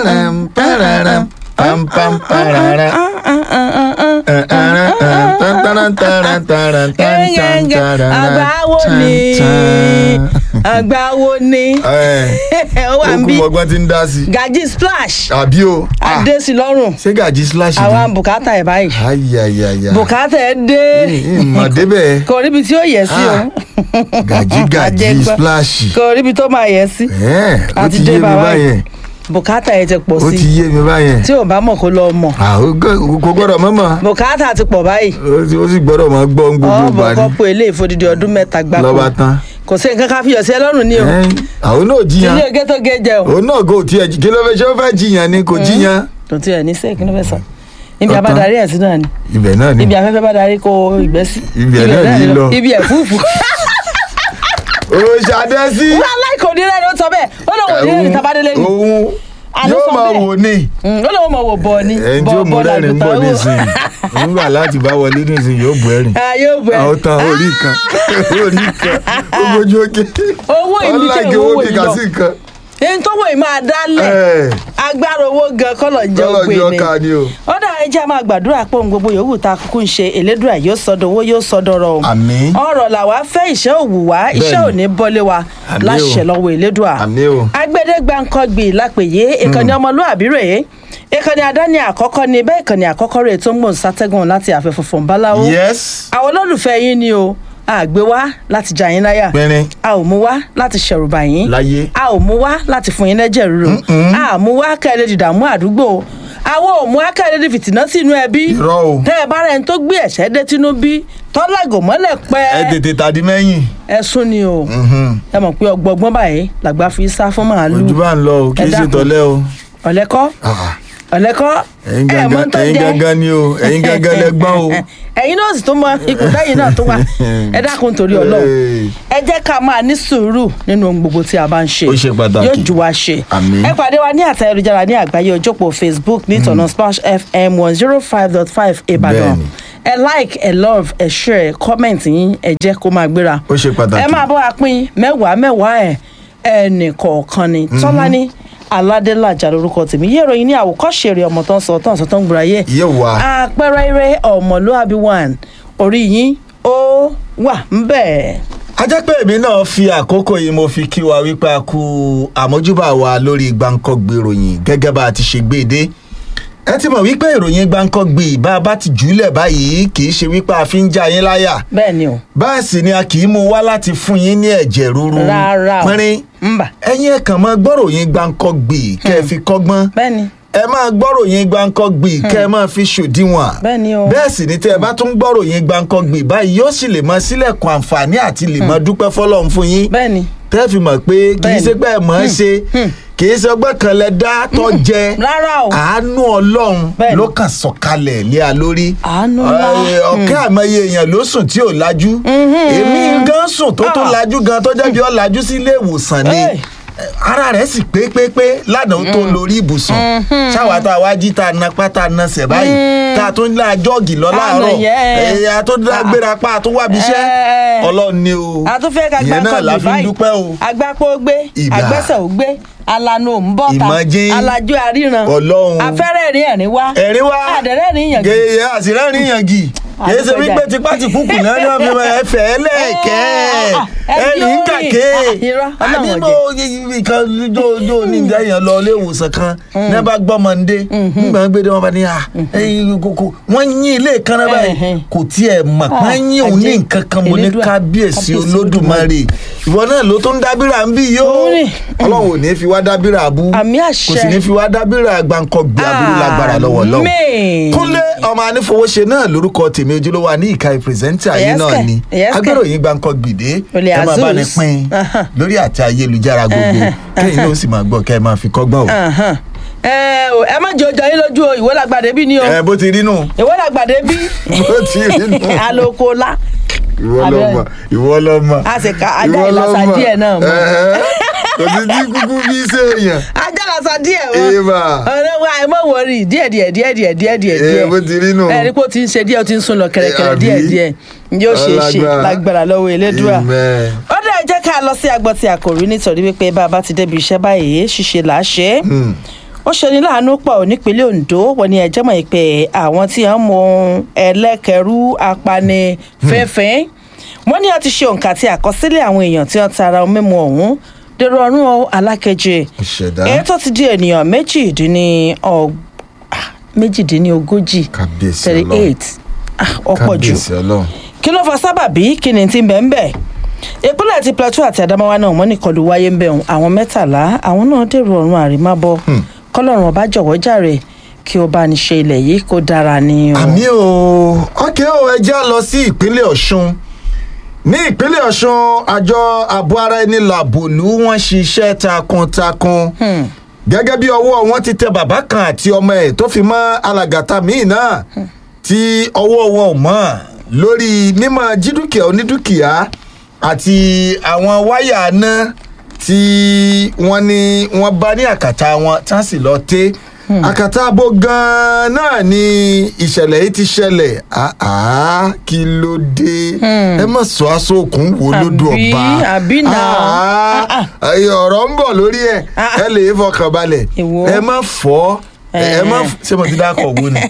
pararam, pararam, pam, pam, parara. àgbáwo ni àgbáwo ni ó wà ń bí okùn ọgbọ́n ti ń dá sí. gaji splash àbí o Ah, adé sí lọ́rùn ṣé gàjí slash àwa ni. bùkátà ẹ̀ báyìí ayayaya. bùkátà ẹ̀ dé mọ̀ débẹ̀ kò ríbi tí ó yẹ sí o gàjí gàjí Àjẹgbọ́. splash. kò ríbi tó máa yẹ sí Ẹ̀, ó àti ti dé yé mi bàbá báyẹn bùkátà ẹ̀ ti pọ̀ ó sí ti yé mi báyẹn. tí ò bá mọ̀ kó lọ mọ̀ Ah, ó gọ- kò gbọ́dọ̀ mọ́mọ́ bùkátà ti pọ̀ báyìí ó sì- ó sì gbọ́dọ̀ mọ́ gbọ́ ń gbogbo ọ̀bọ̀ ìgbà ni kọ́pọ̀ ilé ìfodidi ọdún mẹ́ta gbáko lọ́ba tán. kò sí nǹkan ká fi yọ̀ sí ẹ lọ́rùn ní o Ẹ̀, àwọn náà jiyàn ilé oge tó gé jẹ o òun náà kò tiẹ̀ kí ló fẹ́ ṣé ó fẹ́ jiyàn ni kò jiyàn. kò tiẹ̀ ní sẹ́ẹ̀kì ló fẹ́ sọ ibi Ọ̀tán. abadarí ẹ̀ sí náà ni ibẹ̀ náà ni ibi afẹ́fẹ́ bá darí kó ìgbẹ́ sí Ibẹ̀ náà ní lọ. ibi ẹ̀fúùfù òṣàdẹ́sí wọ́n aláìkò ní rẹ̀ ló sọ bẹ́ẹ̀ ó lóun ò ní rẹ̀ ní tabadélé ni òun Àló yóò sọ máa bẹ́ẹ̀. wò ní Mm, ó lóun mọ̀ wò bọ̀ ni ẹni tí ó mú rẹ́rìn ń bọ̀ nísìnyí nígbà láti bá wọlé nísìnyí yóò bù ẹ̀rìn yóò bẹ̀ àwọn tán orí kan orí kan ó gbójú òkè Owó ìlú jẹ́ ọláìkè owó owó ìlú kíkà lọ. sí nǹkan ẹni tó wọ̀ ì máa dálẹ̀ Ẹ̀, agbára owó gan kọ́lọ̀ ń jẹ́ kọ́lọ̀ ògbé jọ ni ká ni o ó dà ẹ jẹ́ a máa gbàdúrà pé ohun gbogbo yòówù tá a kúkú ń ṣe elédùà yóò sọdọ̀ owó yóò sọdọ̀ rọ̀ o àmín ọ̀rọ̀ làwa fẹ́ iṣẹ́ òwú wa iṣẹ́ ò Bẹ́ẹ̀ni. ní bọ́lé wa Àmín o. láṣẹ lọ́wọ́ elédùà àmín o agbẹ́dẹ́gbàǹkọ́gbì lápèyé ìkànnì ọmọlúàbí rèé ìkànnì àdáni àkọ́kọ́ ni bẹ́ẹ̀ ìkànnì àkọ́kọ́ rèé tó ń gbòǹ sátẹ́gùn láti àfẹ́ funfun báláwo yes àwọn olólùfẹ́ yín ni o a gbé wá láti jà yín láyà pínrín a ò mú wá láti ṣẹ̀rùbà yín láyé a ò mú wá láti fún yín lẹ́jẹ̀ ríro a ò mú wá kẹ́lẹ́ dìdààmú àdúgbò àwọn ò mú akẹ́lẹ́ di fìtínà sínú ẹbí irọ́ o tẹ́ ẹ bá rẹ̀ ń tó gbé ẹ̀ṣẹ́ dé tínú bí tọ́lágò mọ́lẹ̀ pẹ́ ẹ tètè tàdí mẹ́yìn ẹ̀sùn ni o Mhm. ẹ mọ̀ pé ọgbọgbọ́n báyìí làgbà fi sá fún màálù ojú bá ń lọ o kì í Ẹ ṣe dákun. tọ́lẹ́ o ọ̀lẹ́kọ́ Ah, ọ̀lẹ́kọ́ ẹ̀yin ẹ̀ mọ́ gangan tó ẹ̀yin jẹ́ gangan ni o ẹ̀yin gangan lẹ́gbọ́n o ẹ̀yin náà sì tún mọ ipò tẹ́yìn náà tó wà ẹ dákun torí ọlọ́run Hey. ẹ jẹ́ ká máa ní sùúrù nínú ohun gbogbo tí a bá ń ṣe Ó ṣe pàtàkì. yóò ju wa ṣe Àmín. ẹ pàdé wa ní àtẹ ayélujára ní àgbáyé ojópò facebook ní ìtọ̀nà splash fm one zero five dot five ìbàdàn Bẹ́ẹ̀ni. ẹ like ẹ love ẹ share comment yín ẹ jẹ́ kó máa gbéra ó ṣe pàtàkì ẹ máa bọ́ wa pín mẹ́wàá mẹ́wàá ẹ̀ ẹnì kọ̀ọ̀kan ni tọ́lání aládélàjà lórúkọ tèmi yé ìròyìn ní àwòkọ́ṣe rẹ̀ ọmọ tó ń sọ tó ń sọ tó ń gbúra yé yé wa àpẹẹrẹ eré ọmọlúàbí one orí yín ó wà ń bẹ̀. a jẹ́ pé èmi náà fi àkókò yìí mo fi kí wa wípé a kú àmójúbà wa lórí gbàǹkọ́gbé ìròyìn gẹ́gẹ́ bá a ti ṣe gbé e dé ẹ ti mọ̀ wípé ìròyìn gbàǹkọ́gbé bá a bá ti jùlẹ̀ báyìí kì í ṣe wípé a fi ń já yín láyà bẹ́ẹ̀ ni o báyìí sì ni a kì í mú wá láti fún yín ní ẹ̀jẹ̀ ríru Rárá o. pínrín ń bà ẹ̀yin ẹ̀ kàn máa gbọ́ròyìn gbàǹkọ́gbé kẹ́ ẹ fi kọ́gbọ́n bẹ́ẹ̀ ni ẹ máa gbọ́ròyìn gbàǹkọ́gbé kẹ́ ẹ máa fi ṣòdiwọ̀n bẹ́ẹ̀ ni o bẹ́ẹ̀ sì ni tẹ́ ẹ bá tún gbọ́ròyìn gbàǹkọ́gbé báyìí yóò sì lè mọ sílẹ̀kùn àǹfààní àti lè mọ dúpẹ́ fọlọ́run fún yín bẹ́ẹ̀ ni tẹ́ fi mọ̀ pé kì í Bẹ́ẹ̀ni. ṣe pé ẹ mọ̀ ẹ́ ṣe kì í ṣe ọgbẹ́ kan lẹ dá tọ́ jẹ rárá o àánú ọlọ́run Bẹ́ẹ̀ni. ló kàn sọ̀kalẹ̀ lé a lórí Àánú ńlá. Ẹ, ọ̀kẹ́ àmọye èèyàn ló sùn tí ò lajú èmi gan sùn tó tó Ah. lajú gan tó jẹ́ bí ó lajú sí ilé ìwòsàn ni Hey. ara rẹ̀ sì pé pé pé lánàá ó tó lórí ibùsùn ṣáwa tá a wá jí tá a na pátá a na sẹ̀ báyìí tá a tún lá jọ́ọ̀gì lọ láàárọ̀ yẹn. ẹ̀yà tó dá gbéra pa a tún wá bí iṣẹ́ Eh. ọlọ́run ni o a tún fẹ́ ká gbá ìyẹn náà la kọ́ọ̀lù fi ń báyìí dúpẹ́ o agbápò gbé Ìbà. agbẹ́sẹ̀ ò gbé alanu ò ń bọ̀ ta Ìmọ̀jìn. alájú àríran Ọlọ́run. afẹ́rẹ́ rí ẹ̀rín wá ẹ̀rín wá àdẹ̀rẹ́ rí yàn gèyè àsìrẹ́rìn yàngì kìí ṣe Àdúgbò wípé jà. tipátìkúkù náà ni wọ́n fi máa ẹ̀fẹ̀ ẹlẹ́ẹ̀kẹ́ ẹ̀rì ń kàké àní mo nǹkan jó ní ìdáyàn lọ ilé ìwòsàn kan ní bá gbọ́mọ ń dé nígbà gbé dé wọn bá ní à kókó wọ́n yín ilé kan náà báyìí Ẹ̀hẹ̀n. kò tiẹ̀ mọ̀ Ah, wọ́n yín òun ní àjẹ́. nǹkan kan mo ní Elédùà. kábíyèsí Kábíyèsí olódùmarè ìwọ náà ló tó ń dábìrà ń bí yìí ó Òun ni. ọlọ́run ò ní fi wá dábìrà abú Àmì kò àṣẹ. sì ní fi wá dábìrà gbàǹkọ̀gbì aburú lágbára lọ́wọ́ lọ́wọ́ Àmín. kúnlé ọmọ anífowóṣe náà lórúkọ tèmi ojúlówó ní ìka pírẹsẹ́ńtà yìí Yes, náà kẹ̀. ni Yes, kẹ̀. agbéròyìn gbàǹkan gbìdé Olè ẹ máa bá ní Azus. pín Ahan. lórí àti ayélujára gbogbo kẹ́yìn náà ó sì máa gbọ́ kẹ́ ẹ máa fi kọ́gbọ́n o. Ahan. ẹ ò- ẹ má jẹ ọjọ́ yín lójú o ìwé làgbàdé bí ni o ẹ bó ti rí nù ìwé làgbàdé bí bó ti rí nù alokola ìwọ Abẹ́. lọmọ ìwọ lọmọ A sì ka ajá ìwọ ìlàsà lọmọ. díẹ̀ náà mọ́. Ẹ̀hẹ́. kò sí tí kúkú bí sèèyàn ajálàsà díẹ̀ Eba. ọ̀rẹ́ wa ẹ mọ̀ wọ̀rí díẹ̀ díẹ̀ díẹ̀ díẹ̀ díẹ̀ díẹ̀ ẹ bó ti rí nù. ẹ rí pé ó ti ń ṣe díẹ̀ ó ti ń sún lọ kẹ̀rẹ̀kẹ̀rẹ̀ Àbí? díẹ̀ díẹ̀ yóò ṣe é ṣe Ọlágbára. lágbára lọ́wọ́ elédùà Amen. ó dẹ̀ jẹ́ ká lọ sí agbọ́n tí a kò rí nítorí wípé bá a bá ti débi iṣẹ́ báyìí ṣíṣe là á ṣe é Hmm. ó ṣeni láàánú pọ̀ nípínlẹ̀ Ondo wọ́n ní ẹjẹ́ mọ̀ pé àwọn tí wọ́n mú ẹlẹ́kẹ̀rú apani fẹ́fẹ́ wọ́n ní a ti ṣe òǹkà àti àkọsílẹ̀ àwọn èèyàn tí wọ́n tara ohun mímu ọ̀hún dèrò ọ̀run alákejì ìṣẹ̀dá èyí tó ti di ènìyàn méjìdínní ọg- ah, méjìdínlógójì kábíyèsí thirty ọlọ́run eight ọ̀pọ̀ jù kábíyèsí ọlọ́run kí ló fa sábàbí kí ni ti ń bẹ̀ ń bẹ̀ ìpínlẹ̀ ti plateau àti adamawa náà wọ́n ní ìkọlù wáyé ń bẹ̀ ọ̀hún àwọn mẹ́tàlá àwọn náà dèrò ọ̀run àrímábọ̀ kọ́lọ́run ọba jọ̀wọ́ jàre kí ó bá ní ṣe ilẹ̀ yìí kó dára ni o. àmì o ọkẹ́ o ẹ já lọ sí ìpínlẹ̀ ọ̀ṣun ní ìpínlẹ̀ ọ̀ṣun àjọ ààbò ara ẹni làbòlú wọn ṣiṣẹ́ takuntakun gẹ́gẹ́ bí ọwọ́ wọn ti tẹ bàbá kan àti ọmọ ẹ̀ tó fi mọ́ alàgàtà míì náà tí ọwọ́ wọn ò mọ̀ lórí mímọ́ jídúkìá onídúkìá àti àwọn wáyà náà tí wọ́n ní wọ́n bá ní àkàtà wọn tí wọ́n sì lọ tẹ́ àkàtà abo gan-an náà ni ìṣẹ̀lẹ̀ yìí ti ṣẹlẹ̀ àá kí ló dé ẹ má sọ aṣọ òkun wo lódò Àbí- ọba àbí náà. àá ẹyọ ọ̀rọ̀ ń bọ̀ lórí ẹ̀ Ah, ẹ lè fọkàn balẹ̀ Èwo? ẹ má fọ́ ẹ má f- ṣé mo ti dákọ̀ wo ni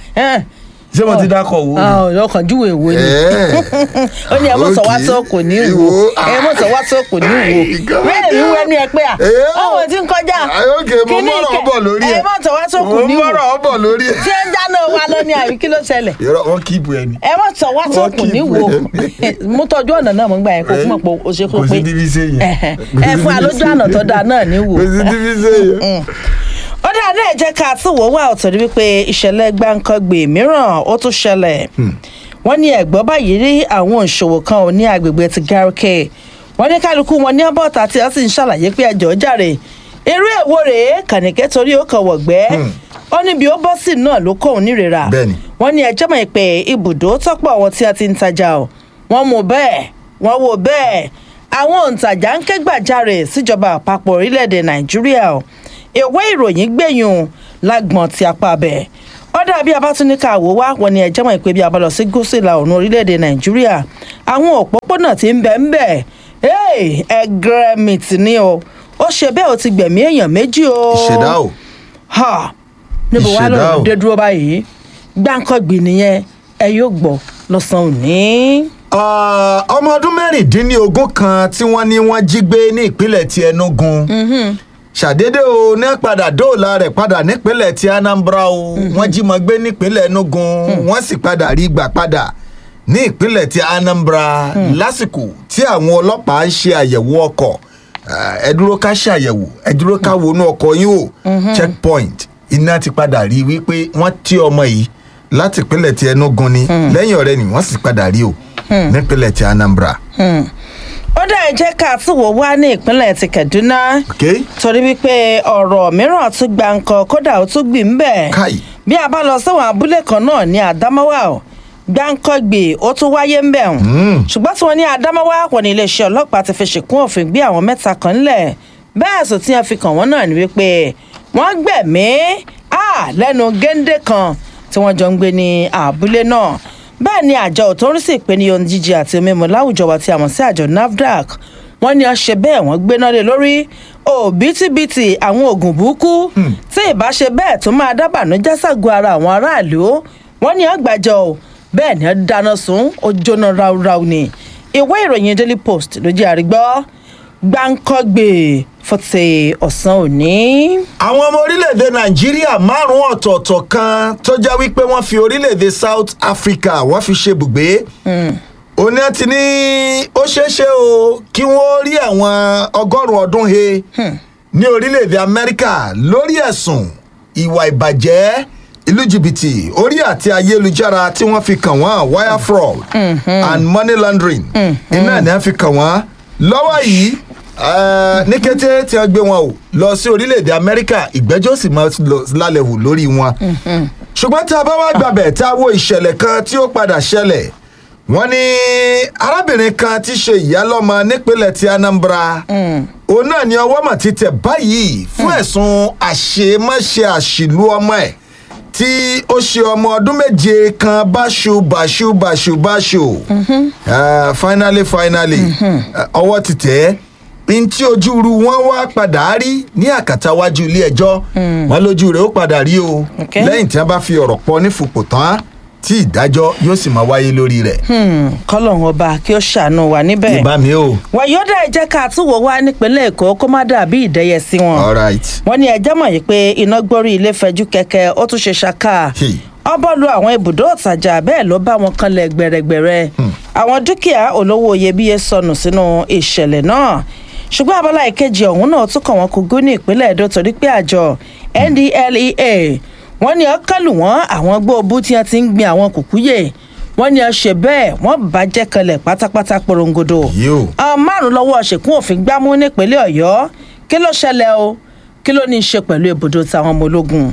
ṣé mo ti dákọ̀ wo ni. ọkàn júwe èwo ni Ẹ̀. ó ní ẹ mọ̀ sọ wá Okay. tó kò ní wò Ìwò. ẹ mọ̀ sọ wá tó kò ní wò Ìgbà- bẹ́ẹ̀ ni wọ́n ní ẹ pé à Ẹ̀. ọ̀hún ti ń kọjá Ayókè mo Kíní mọ̀rọ̀ kẹ- bọ̀ lórí ẹ̀ ẹ mọ̀ sọ wá tó kò mo ní wò mọ̀rọ̀ bọ̀ lórí ẹ̀. tí ẹ ń dáná wa lọ ní àbí kí ló ṣẹlẹ̀ Irọ́ wọn kí ibu ẹni. ẹ mọ̀ sọ wá tó Wọ́n kò ní keep wò ẹ̀. mú tọ́jú ọ̀nà náà mo gbà yẹn kó fún ọ̀pọ̀ o ṣe kó Kò pé sí díbí sẹ́yìn. ẹ fún alójú àná tó dáa náà ní wò Kò sí díbí sẹ́yìn. ó dáa náà jẹ́ ká tún wò wá ọ̀tọ̀ ní wípé ìṣẹ̀lẹ̀ gbáǹkangbè mìíràn ó tún ṣẹlẹ̀ wọ́n ní ẹ̀gbọ́n báyìí rí àwọn òṣòwò kan ò ní agbègbè ti Garke wọ́n ní kálukú wọn ní ọbọ̀tà tí wọ́n sì ń ṣàlàyé pé ẹjọ́ jàre irú èwo rèé kànìkẹ́ torí ó kàn wọ̀gbẹ́ ó níbi ó bọ́ sí náà ló kóun nírera Bẹ́ẹ̀ni. wọ́n ní ẹjọ́ mọ̀ pé ibùdó tọ́pọ̀ àwọn tí a ti ń tajà ọ̀ wọ́n mú bẹ́ẹ̀ wọ́n wò bẹ́ẹ̀ àwọn òǹtajà ń ké gbàjarè síjọba àpapọ̀ orílẹ̀-èdè Nàìjíríà ọ̀ ìwé ìròyìn gbẹ̀yìn lágbọ̀n ti apá bẹ̀ ó dàbí abátúnika àwò wá wọn ni ẹjẹ́ mọ̀ pé bí a bá lọ sí gúúsù ìlà oòrùn orílẹ̀-èdè Nàìjíríà àwọn òpópónà tí ń bẹ ń bẹ ẹgẹrẹmìtì ni o ó ṣe bẹ́ẹ̀ ó ti gbẹ̀mí èèyàn méjì o Ìṣẹ̀dá o. ha níbo wàá Ìṣẹ̀dá lọ́rùn o. dé dúró báyìí gbáǹkọ́gbì nìyẹn ẹ yóò gbọ́ lọ́sàn-án òní. Ah, ọmọ ọdún mẹ́rìndínlógún kan tí wọ́n ní wọ́n jí gbé ní ìpínlẹ̀ ti Enugu ṣàdédé o ní padà dóòlà rẹ̀ padà nípínlẹ̀ ti Anambra o wọ́n jí mọ́ gbé nípínlẹ̀ Enugu wọ́n sì padà rí gbà padà ní ìpínlẹ̀ ti Anambra lásìkò tí àwọn ọlọ́pàá ń ṣe àyẹ̀wò ọkọ̀ Ah, ẹ dúró ká ṣàyẹ̀wò ẹ dúró ká wọnú ọkọ̀ yín o checkpoint iná ti padà rí wípé wọ́n tí ọmọ yìí láti ìpínlẹ̀ ti Enugu ni lẹ́yìn ọ̀rẹ́ ni wọ́n sì padà rí o nípínlẹ̀ ti Anambra. ó dá ẹ jẹ́ ká tún wò wá ní ìpínlẹ̀ ti Kaduna Okay? torí wípé ọ̀rọ̀ mìíràn tún gba nǹkan kódà ó tún gbìn ń bẹ̀. Káì. bí a bá lọ sáwọn abúlé kan náà ní Adamawa o gbáǹkọ́gbè ó tún wáyé ń bẹ̀ hùn. ṣùgbọ́n tí wọ́n ní Adamawa wọ́n ní iléeṣẹ́ ọlọ́pàá ti fi ṣìkún òfin gbé àwọn mẹ́ta kan ńlẹ̀ bẹ́ẹ̀ sọ tí wọ́n fi kàn wọ́n náà ni wípé wọ́n gbẹ̀mí à lẹ́nu géńdé kan tí wọ́n jọ ń gbé ní abúlé náà bẹ́ẹ̀ ni àjọ tó ń rí sí ìpèníyàn ohun jíjẹ àti omi mu láwùjọ wa tí a mọ̀ sí àjọ NAFDAC wọ́n ní ọṣẹ bẹ́ẹ̀ wọ́n gbéná lé lórí òbítíbitì àwọn oògùn burúkú tí ìbáṣe bẹ́ẹ̀ tó máa dábàánújẹ́ ságọ́ ara àwọn aráàlú wọ́n ní ọgbàjọ o bẹ́ẹ̀ ni ó dáná sun ó jóná ráúráú ni ìwé ìròyìn Daily Post ló jẹ́ àrígbọ́ gbáǹkọ́gbè fọ́tẹ̀ ọ̀sán òní. àwọn ọmọ orílẹ̀-èdè nàìjíríà márùn-ún ọ̀tọ̀ọ̀tọ̀ kan tó jẹ́ wípé wọ́n fi orílẹ̀-èdè south africa wọ́n fi ṣe bùgbé òní ẹ ti ní ó ṣeéṣe o kí wọ́n rí àwọn ọgọ́rùn-ún ọdún he ní orílẹ̀-èdè amẹ́ríkà lórí ẹ̀sùn ìwà ìbàjẹ́ ìlú jìbìtì orí àti ayélujára tí wọ́n fi kàn wọ́n wire fraud and money laundering iná ni wọ́n fi kàn wọ́n lọ́wọ́ yìí eh, ní kété tí wọ́n gbé wọn o lọ sí orílẹ̀-èdè amẹ́ríkà ìgbẹ́jọ́ sì máa lọ lálẹ́ wò lórí wọn ṣùgbọ́n tí a bá wá gbàbẹ̀ tá a wo ìṣẹ̀lẹ̀ kan tí ó padà ṣẹlẹ̀ wọ́n ní arábìnrin kan tí ṣe ìyálọ́mọ nípínlẹ̀ ti Anambra òun náà ni ọwọ́ mà ti tẹ̀ báyìí fún ẹ̀sùn àṣemáṣe àṣìlú ọmọ ẹ̀ tí ó ṣe ọmọ ọdún méje kan báṣu báṣu báṣu báṣu Ah, finally finally ah, ọwọ́ ti tẹ̀ ẹ́ n tí ojúru wọn wá padà rí ní àkàtàwájú ilé ẹjọ́ wọn lójú rẹ̀ ó padà rí o Okay. lẹ́yìn tí wọ́n bá fi ọ̀rọ̀ pọ̀ nífupò tán tí ìdájọ́ yóò sì máa wáyé lórí rẹ̀. kọ́lọ́hún ọba kí ó ṣàánú wa níbẹ̀. ìbá mi o. wàyọ́dà ẹ jẹ́ ká túwò wá nípínlẹ̀ èkó kó má dàbí ìdẹ́yẹ sí wọn. all right. wọ́n ní ẹjẹ́ mọ̀ yìí pé iná gbórí ilé fẹjú kẹ̀kẹ́ ó tún ṣe ṣaka. Hey. ọbọ̀ lu àwọn ibùdó ìtajà bẹ́ẹ̀ ló bá wọn kanlẹ̀ gbẹ̀rẹ̀gbẹ̀rẹ̀. àwọn dúkìá olówó iyebíye sọnù sínú ìṣẹ̀lẹ̀ náà. ṣùgbọ́n abala ìkejì ọ̀hún náà tún kàn wọ́n kúgú ní ìpínlẹ̀ èdò torí pé àjọ ndlea wọ́n ní ọkàlù wọn àwọn gbóòbú tí wọ́n ti ń gbin àwọn kùkúyè wọ́n ní ọṣẹ bẹ́ẹ̀ wọ́n bàjẹ́ kanlẹ̀ pátápátá porongodo Yóò. àwọn márùn lọ́wọ́ ṣèkún òfin gbámú nípínlẹ̀ ọ̀yọ́ kí ló ṣẹlẹ̀ o kí ló ní í ṣe pẹ̀lú ibùdó táwọn ọmọ ológun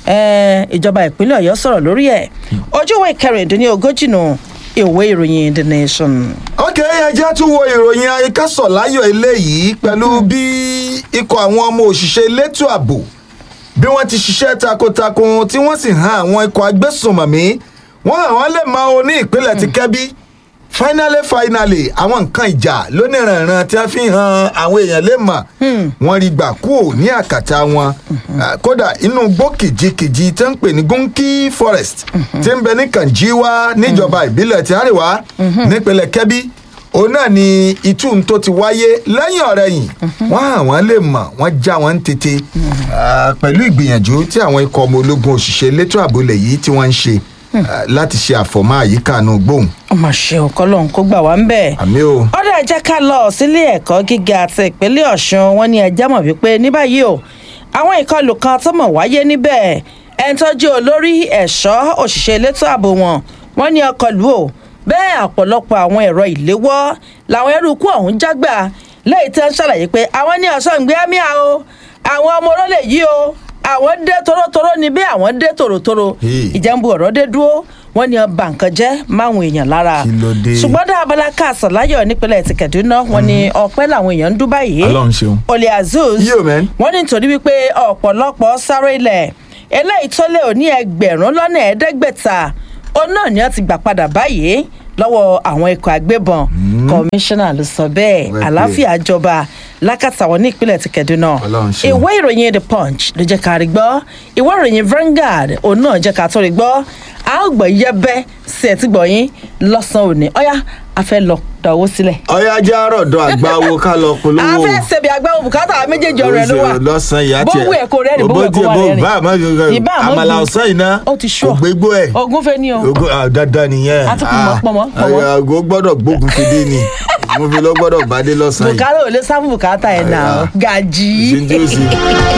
Ẹn, ìjọba ìpínlẹ̀ ọ̀yọ́ sọ̀rọ̀ lórí ẹ̀ ojú ìwé kẹrìndínlógójì nù ìwé ìròyìn the nation. ok ẹjẹ́ tún wo ìròyìn ayíkásọ̀ láyọ̀ eléyìí pẹ̀lú bí ikọ̀ àwọn ọmọ òṣìṣẹ́ elétò ààbò bí wọ́n ti ṣiṣẹ́ takuntakun tí wọ́n sì han àwọn ikọ̀ agbésùnmọ̀mí wọ́n hàn wọ́n lè máa o ní ìpínlẹ̀ ti kẹ́bí finally finally àwọn nǹkan ìjà lóníranran tí wọ́n fi han àwọn èèyàn lè mọ̀ wọ́n rí gbà kúò ní àkàtà wọn Ah, kódà inú igbó kìjikìji tí wọ́n ń pè ní gunki forest tí ń bẹ ní kànjíwá níjọba ìbílẹ̀ ti àríwá nípínlẹ̀ kẹ́bí òun náà ni ìtún tó ti wáyé lẹ́yìn ọ̀rẹ́yìn wọ́n hàn wọ́n lè mọ̀ wọ́n já wọn tètè Ah, pẹ̀lú ìgbìyànjú tí àwọn ikọ̀ ọmọ ológun òṣìṣẹ́ elétò ààbò lẹ̀ yìí tí wọ́n ń ṣe ah, láti ṣe àfọ̀mọ́ àyíká àánú gbóhùn ọmọ ṣe òkọ́ lòun kó gbà wá ń bẹ̀. àmì o. ọ̀dà ẹ̀jẹ̀ ká lọ sílé ẹ̀kọ́ gíga àti ìpínlẹ̀ ọ̀ṣun wọn ní ẹjẹ́ mọ̀ wípé ní báyìí o àwọn ìkọlù kan tó mọ̀ wáyé níbẹ̀ ẹni tó jẹ́ olórí ẹ̀ṣọ́ òṣìṣẹ́ elétò ààbò wọn wọn ní ọkọ̀ lù ó bẹ́ẹ̀ ọ̀pọ̀lọpọ̀ àwọn ẹ̀rọ ìléwọ́ làwọn eruku ọ̀hún jágbà lẹ́yìn tí wọ́n ṣàlàyé pé àwọn ní ọ̀ṣọ́ ìgbé àmìà o àwọn ọmọ olólè yìí o àwọn dé torótoró ni bí àwọn dé tòrótòró Hey. ìjẹ́nbu ọ̀rọ̀ dé dúró wọ́n ní ọba nǹkan jẹ́ máwọn èèyàn lára Kí ló dé? ṣùgbọ́n dá abala káàsán láyọ̀ nípínlẹ̀ ti kẹ̀dúná wọn ni ọpẹ́ làwọn èèyàn ń dún báyìí Ọlọ́run ṣeun. olè azuz Yo, man. wọ́n ní nítorí wípé ọ̀pọ̀lọpọ̀ sáré ilẹ̀ eléyìí tó lé òní ẹgbẹ̀rún lọ́nà ẹ̀ẹ́dẹ́gbẹ̀ta òun náà ni wọ́n ti gbà padà báyìí lọ́wọ́ àwọn ikọ̀ agbébọn kọmíṣánná ló sọ bẹ́ẹ̀ Well àlàáfíà jọba lákàtà wọn ní ìpínlẹ̀ ti kẹ̀dúná Ọlọ́run ṣeun. ìwé ìròyìn the punch ló jẹ́ ká rí gbọ́ ìwé ìròyìn Vanguard òun náà jẹ́ ká tó rí gbọ́ a ó gbọ́ yẹ́bẹ́ sí ẹ̀ tí gbọ́ yín lọ́sàn-án òní ọ̀yá a fẹ́ lọ da owó sílẹ̀. ọyá já rọ̀dọ̀ àgbáwo ká lọ polówó. a fẹ́ ṣebí agbáwo bùkátà àwọn méjèèjì ọ̀rẹ́ ló wà. lọ́sàn-án ìyá tiẹ̀ bówó ẹ̀ kò rẹ́rìn bówó ẹ̀ kò wà rẹ́rìn. bá àmọ́ Ìbá àmọ́ àmàlà dùn. ọ̀sán iná ó ti ṣú kò gbégbó ẹ̀. ogun fẹ́ ní o. Ogo ah, dandan nìyẹn. A tún kù mọ́, pọ̀mọ́, pọ̀mọ́. àgọ́ gbọ́dọ̀ gbógun fi dé ni mo fi lọ gbọ́dọ̀ bá dé lọ́sàn-án yìí. bùkátà ò lè sáfù bùkátà ẹ̀ nà Ah. gàjí. Ṣé tí ó sì.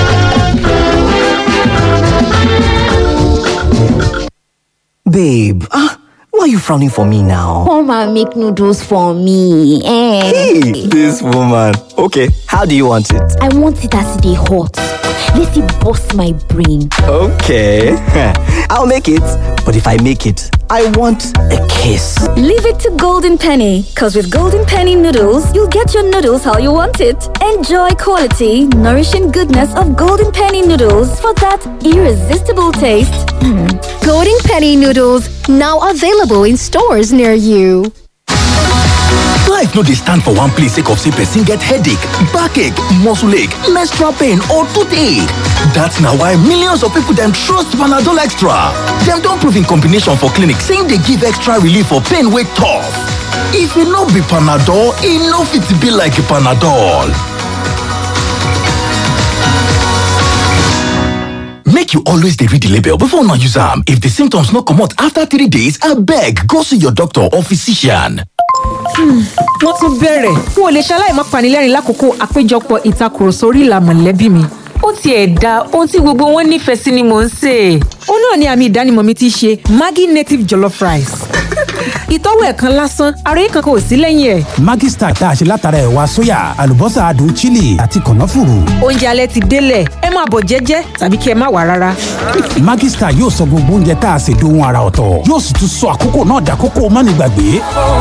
Babe, ah, why are you frowning for me now? Come and make noodles for me. Eh. Hey, this woman. Okay, how do you want it? I want it as they hot. Let it bust my brain. Okay, I'll make it. But if I make it, I want a kiss. Leave it to Golden Penny, because with Golden Penny noodles, you'll get your noodles how you want it. Enjoy quality, nourishing goodness of Golden Penny noodles for that irresistible taste. Golden Penny noodles now available in stores near you. Life no dey stand for one place sake of say person get headache, backache, muscle ache, menstrual pain or toothache. That's na why millions of people dem trust Panadol Extra. Dem don prove in combination for clinic say e dey give extra relief for pain wey tough. If e no be Panadol, e no fit be like Panadol. Make you always dey read the label before una use am. If the symptoms no comot after three days, abeg go see your doctor or physician. wọ́n tún bẹ̀rẹ̀ n ò lè ṣaláì má panilẹ́rìn lákòókò àpéjọpọ̀ ìtakùrọ̀sọ orí ìlà mọ̀lẹ́bí mi. ó tiẹ̀ da ohun tí gbogbo wọn nífẹ̀ẹ́ sí ni mò ń sè é. ó náà ni àmì ìdánimọ̀ mi ti ṣe maggi native jollof rice. ìtọ́wò ẹ̀ kan lásán ara yìí kankan ò sí lẹ́yìn ẹ̀. Maggi Star tá a ṣe látara ẹ̀wà sóyà àlùbọ́sà adùn chili àti kànáfùrù. oúnjẹ alẹ́ ti délẹ̀ ẹ máa bọ̀ jẹ́jẹ́ tàbí kí ẹ má wà rárá. Maggi Star yóò sọ gbogbo oúnjẹ tá a ṣe dohun ara ọ̀tọ̀ yóò sì tún sọ àkókò náà dàkókò mánigbàgbé.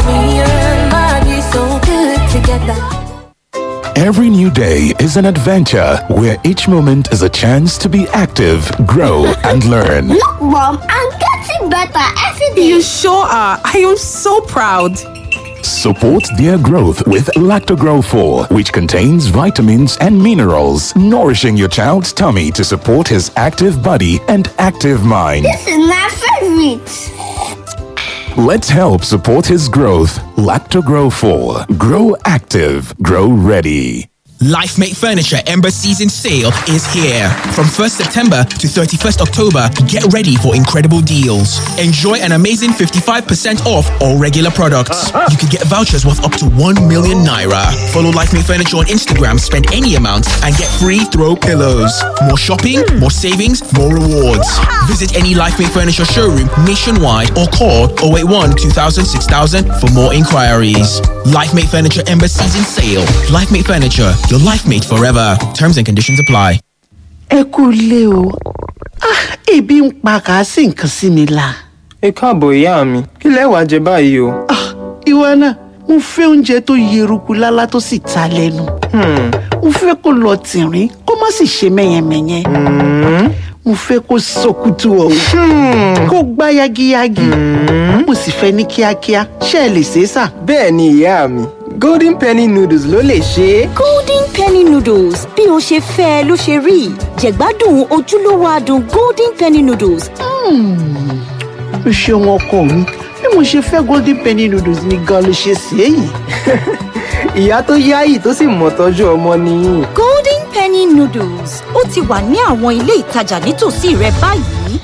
Every new day is an adventure where each moment is a chance to be active, grow, and learn. Look, Mom, I'm getting better every day. You sure are. I am so proud. Support their growth with Lactogrow 4, which contains vitamins and minerals, nourishing your child's tummy to support his active body and active mind. This is my favorite. Let's help support his growth. Lactogrow 4. Grow active. Grow ready. LifeMate Furniture Ember Season Sale is here. From 1st September to 31st October, get ready for incredible deals. Enjoy an amazing 55% off all regular products. You could get vouchers worth up to 1 million naira. Follow LifeMate Furniture on Instagram, spend any amount, and get free throw pillows. More shopping, more savings, more rewards. Visit any LifeMate Furniture showroom nationwide or call 081 2000 6000 for more inquiries. LifeMate Furniture Ember Season Sale. LifeMate Furniture, your life mate forever. Terms and conditions apply. ẹ kú ilé o Ah, ebi ń pa kàásì nǹkan sí mi la. ẹ káàbọ̀ ìyá mi kí lẹ wàá jẹ báyìí o. ìwọ náà mo fẹ́ oúnjẹ tó yeruku lálá tó sì ta lẹ́nu. mo fẹ́ kó lọ tìrín kó má sì ṣe mẹ́yẹmẹ́yẹ. mo fẹ́ kó sọkútù ọ̀hún kó gbá yagiyagi. mo sì fẹ́ ní kíákíá ṣé ẹ lè ṣe é sà. bẹ́ẹ̀ ni ìyá mi golden penny noodles ló lè ṣe é. golden penny noodles bí o ṣe fẹ́ ẹ ló ṣe rí jẹ̀gbádùn ojúlówó adùn golden penny noodles. o ṣeun ọkọ mi bí mo ṣe fẹ́ golden penny noodles ni gan ló ṣe sí èyí. ìyá tó yáyì tó sì mọ̀ tọ́jú ọmọ nìyí. golden penny noodles ó ti wà ní àwọn ilé ìtajà nítòsí rẹ báyìí.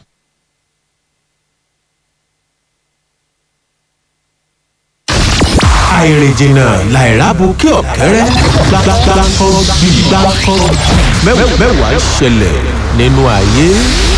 àìrìnjìnà làìrábù kí ọ̀kẹ́rẹ́ gbàgbàgbà kan bí gbàgbà kan mẹ́wàá ṣẹlẹ̀ nínú ayé.